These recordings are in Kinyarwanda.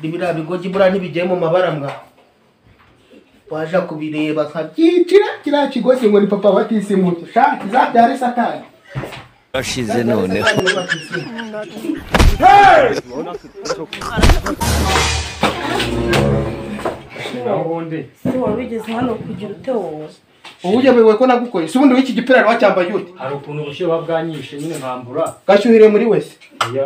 biriya bigogi buriya ntibigiye mu mabara mbwa waje kubireba nkabyicira kiriya kigogi ngo ni papa batisimuke sha kizabyare satani washize noneho Se wari wigeze hano kugira ute wowe ubu uyobewe ko nagukoreye si ubundi w'iki gipirari wacyambaye ute hari ukuntu ubushyuhe buba bwanyishe nyine nkambura gashyuhire muri wese oya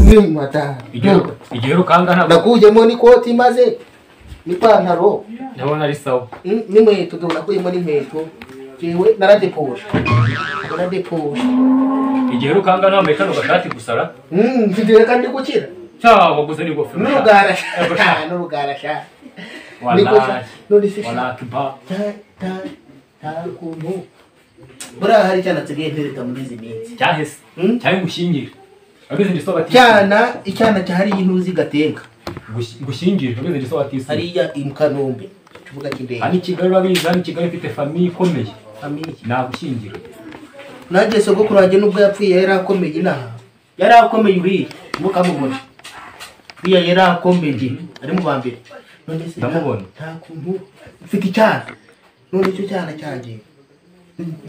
madamu igihe rukanga ntabwo nakuyemo n'ikoti maze n'ipantaro ndabona ari sawa Mm, n'inkweto dore nakuyemo n'inkweto jewe naradepuje naradepuje igihe rukanga ntambaye kano gashati gusara Mm, mfite reka ndi gukira cyangwa gusa ni ingofero n'urugara Ego sha. n'urugara sha Niko sha. walayi none se sha. walayi ba Ta- ta- ta kuntu buriya hari icyana nsigaye mpereka muri izi minsi cyahise Mm. cyari gushyingire wageze ndi soba cyana icyana cyahariye intuzi gateka gushyingire wageze ndi soba tisiri hariya i kanombe ikibuga cy'indege hano i kigali urabizi hano i kigali ifite famiye ikomeye Famille. nagushyingira nanjye sogokuru wanjye nubwo yapfuye yari akomeye inaha yari akomeye uriya ntukamubone uriya yari akomeye ari mu ba mbere none se nta- Ndamubona. nta kuntu mfite icyana none icyo cyana cyanjye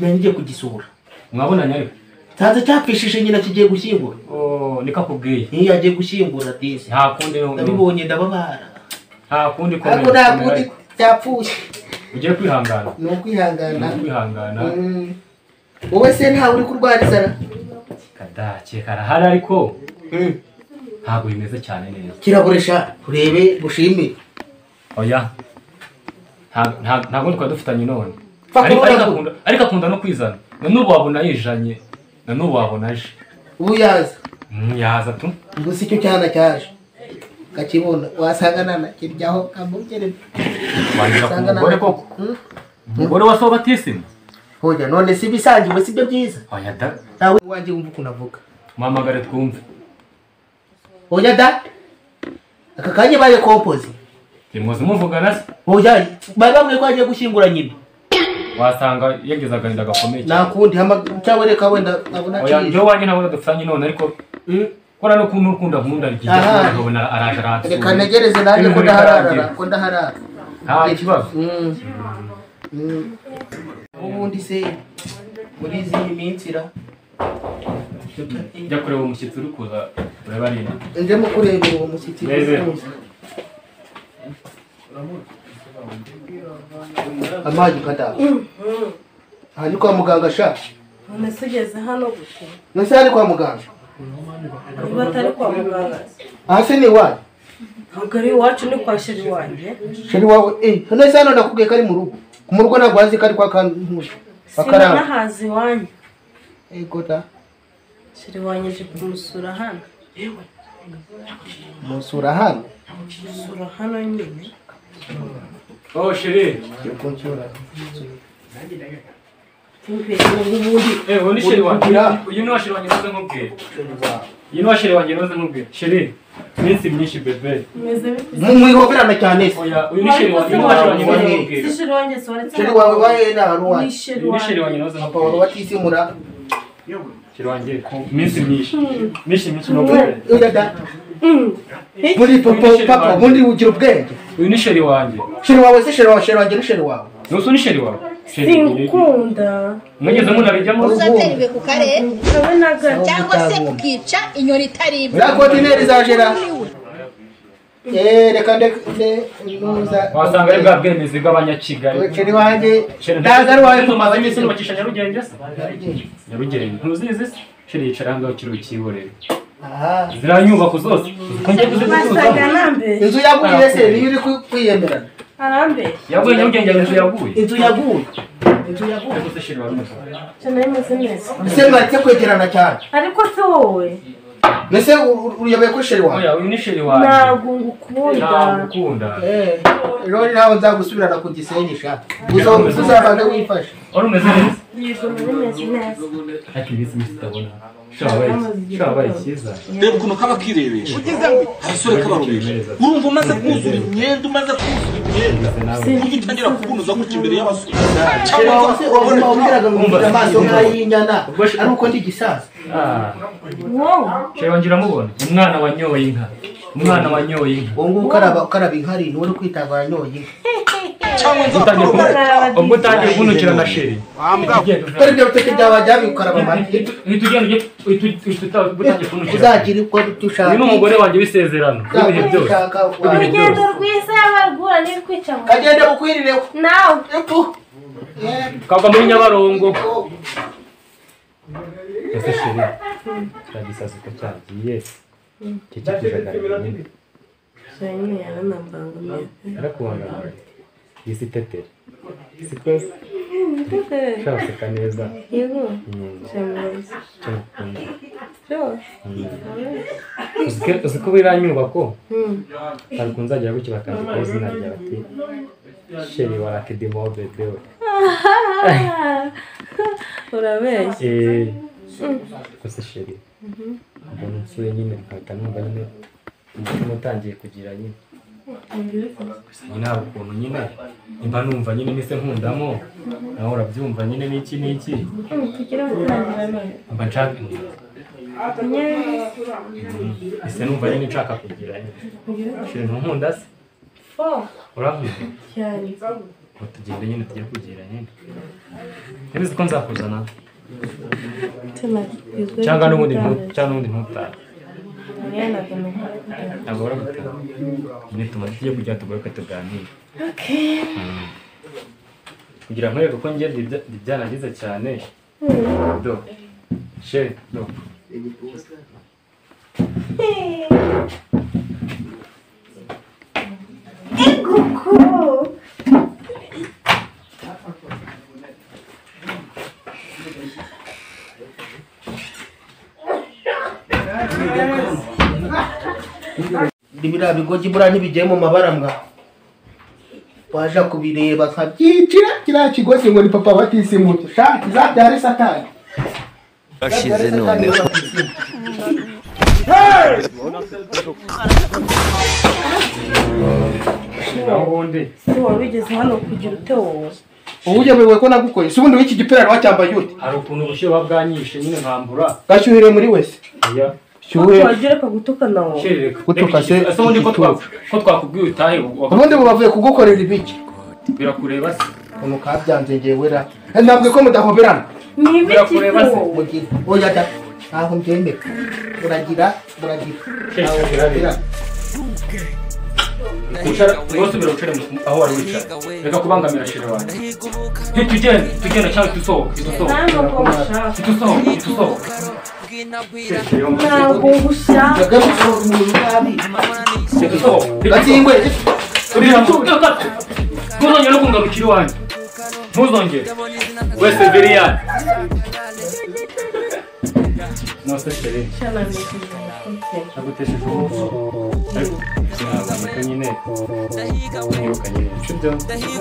nari ngiye kugisura mwabonanye ariko nsanze cyapfishije nyina kigiye gushyingura Oh, niko akubwiye niyo yagiye gushyingura disi nta kundi no- no- nabibonye ndababara nta kundi ariko komera nta komera. kundi cyapfuye ugiye kwihangana ni ukwihangana ugiye kwihangana Mm. wowe se ntawe uri kurwara inzara kadake karahari ariko ntabwo bimeze cyane neza kiraburisha urebe gushimire oya nta- nta- ntabwo twari dufitanye none Fa- Ariko- kubona ariko ko- akunda- ariko akunda no kwizana na n'ubu wabona yijanye na n'ubu wabona aje ubu yaza Mm, yaza tu gusa icyo cyana cyaje kakibona wasanga nana kiryaho kamugerera wangira ku mugore koko Hmm? umugore wa so batisimu hoya none si ibisangiwe si byo byiza oya da nawe iwanjye wumva ukuntu avuga muhamagare twumve hoya da aka kanya baye kompozi ntimuzi muvugana se hoya bari bamwe ko agiye gushyingura nyina wasanga yagize agahinda gakomeye cyane nakundi hama- cyangwa reka wenda nkabona oya aciye njyewe wanjye ntabwo dufitanye none ariko Mm. kora n'ukuntu ukunda nkunda ryiza Aha. nkabona araje aransura reka ntegereze nanjye ko Ibintu ndaharara bitarangira. ko ndaharara nta kibazo Mm. Mm. ubundi se muri izi minsi ra jya kureba umushyitsi uri kuza ureba arina ndimo kurebera uwo mushyitsi Neze. amazi ukadaha aha ni kwa muganga sha none se ugeze hano gute nose ari kwa muganga niba atari kwa muganga aha se ni iwanyu ntabwo ari iwacu ni kwa sheri wanjye sheri wawe eh nose hano nakubwiye ko ari mu rugo mu rugo ntabwo hazi ko ari kwa kantu akaranga sinanahazi iwanyu ego da sheri wanjye nje kumusura hano musura hano musura hano nyine oh sheri yego nsura imbere ubundi eh uyu ni sheri wanjye Uri uyu ni wa sheri wanjye noze nkubwire sheri wawe uyu ni wa sheri wanjye noze nkubwire sheri iminsi myinshi bebe umeze bite mwihoberana cyane se oya uyu ni sheri wanjye uyu ni wa sheri wanjye noze nkubwire si sheri wanjye soretse sheri wawe waye na hano ni waye sheri uyu ni sheri wanjye wanjye noze pawulo nkubwire watisimura sheri wanjye ku minsi myinshi myinshi myinshi nkubwire oya da Mm. muri popo papa ubundi ugira ubwenge uyu ni sheri wanjye sheri wawe se sheri wawe sheri wanjye ni sheri wawe nusu ni sheri wawe sheri sinkunda mwigeze munabijyamo uzatera ibuye ku kare wowe na gato cyangwa se ukica inyoni itaribwa uriya kontineri za jera Eh, reka ndeke nuza wasanga ari bwa bwemezi bw'abanyakigali sheri wanjye Sheri, ntabwo ari wawe ndetse papa umaze iminsi nyine nubakisha nyarugenge se nyarugenge ntuzizi se sheri yicara aha ngaho ukiri ukihorera aha ziriya nyubako zose ukunjye wasaga kuzicuruza nambe inzu yaguye se niyo uri ku- kwiyemerana arambe yaguye nyarugenge inzu yaguye inzu yaguye ariko se sheri wari umugabo cyane imeze neza ese mwaretse kwegerana cyane ariko se wowe mbese u- u- uyoboye ko sheri wawe oya uyu ni sheri wanjye ntabwo ngukunda ntabwo ukunda Eh, rero nawe nzagusubirana ku gisenyi sha Uzo- uzabanze wifashe wari umeze neza yego nari meze neza ariko iminsi minsi utabona shabaye cyiza reba ukuntu kaba kirebesha agasore kabarubesha urumva umaze kuzura imyenda umaze kuzura imyenda ujye utangira kubunuza gutya imbere y'abasore sheri wawe se uwo mumama wabwiraga ngo mfite amaso nk'ay'inyana ari uko ndi gisaza Ah, wowe sheri wanjye uramubona umwana wanyoye inka umwana wanyoye inka uwo nguwo ukaraba ukaraba inkari ni uri kwitagara nyoye inka cyangwa utangiye nzakubona kumu- ubwo utangiye kunukira na sheri ugenda kora ushaka- ibyo biteke byawe byawe ukaraba amata uhita ugenda ujye- uhita ugi- uhita uta- utangiye kunukira uzagira uko dushaka uyu ni umugore wanjye w'isezerano w'ibihe byose urugendo rwiza yabarwura nirwica ngo kagenda bukwirire nawe epu kava muri nyabarongo ese sheri kiriya gisazi uko cyagiye kikikujagarira nyine shanyine yaranambangamiye arakubangamiye isi itetera si twese turaseka neza yego Mm, cyameze cyangwa byose uziko uziko biriya nyubako Mm. ntabwo nzagera gutyo bakandikaho izina rya bati sheri wa rakidimo bedewe urabeshya Eh, gusa sheri mbona nsuye nyine nkahita numva nyine umutima utangiye kugira nyine nyine hari ukuntu nyine mba numva nyine nise nkundamo nawe urabyumva nyine n'iki n'iki kugira ngo utangira none mba nshaka nyine ise numva nyine nshaka kugira nyine sheri ntunkunda se fo urankunda cyane ngo tugende nyine tujye kugira nyine ntibizi ko nzakuzana tunakigizwe cyangwa n'ubundi ntu- cyangwa n'ubundi ntutahe ntutange ntabwo baragutanga nyine tuma tujye kujya tugaruke tuganire kugira ngo nkwereke ko njye ibya- ibyanagize cyane do she do biriya bigogi buriya ntibigiye mu mabara mbwa waja kubireba nkabyitira kiriya kigozi ngo ni papa batisimuta shati zabyare satani Ashize noneho naho ubundi ese wari wigeze hano kugira ute wowe ubu ugemuwe ko nagukoye si ubundi w'iki gipira wacyambaye ute hari ukuntu ubushyuhe buba bwanyishe nyine nkambura gashyuhire muri wese oya shyuhe wagira bakagutukana wowe kerereka Gutuka se, ese ubundi ko twa- ko twakubwiye utahe wa- ubundi bubavuye kugukorera ibiki birakureba se ukuntu kabyanze ngewe ra ntabwo ko mudahoberana ni ibiki Birakureba se. wowe mugira oya da ntabwo mbyemera muragira muragira Kerereka birabe. wicara rwose ubera wicare mu- aho wari wicara reka kubangamira shira wanjye ntitugende tugenda cyangwa dusohoke dusohoke ntabwo ngushaka dusohoke dusohoke ntabwo ngushaka yagarutse umuntu nabi gatsingwe ntuzongere no kungarukira iwanjye ntuzongere wese viriyani nose sheri cyananishije umutima nagutesheje umunsi ariko sinabanguka nyine nibuka nyine ibice byombi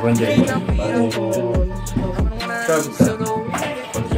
bongeye ushaka gutaha